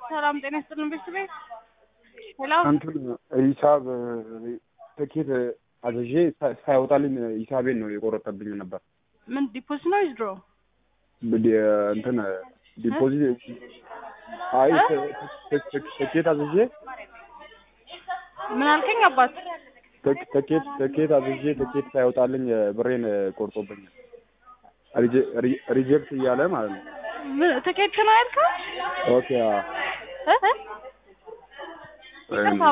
ሰላም ጤና ይስጥልን ቤተሰቤ። ሄሎ እንትን ሂሳብ ትኬት አዝዤ ሳ- ሳይወጣልኝ ሂሳቤን ነው የቆረጠብኝ ነበር። ምን ዲፖዚት ነው ዊዝድሮ? ዲ- እንትን ዲፖዚት አይ ት- ት- ት- ትኬት አዝዤ ምን አልከኝ አባት? ትክ- ትኬት ትኬት አዝዤ ትኬት ሳይወጣልኝ ብሬን ቆርጦብኛል። ሪጀ- ሪ- ሪጀክት እያለ ማለት ነው። ምን ትኬት ነው ያልከው? ኦኬ አዎ። እ? እ? ይቅርታ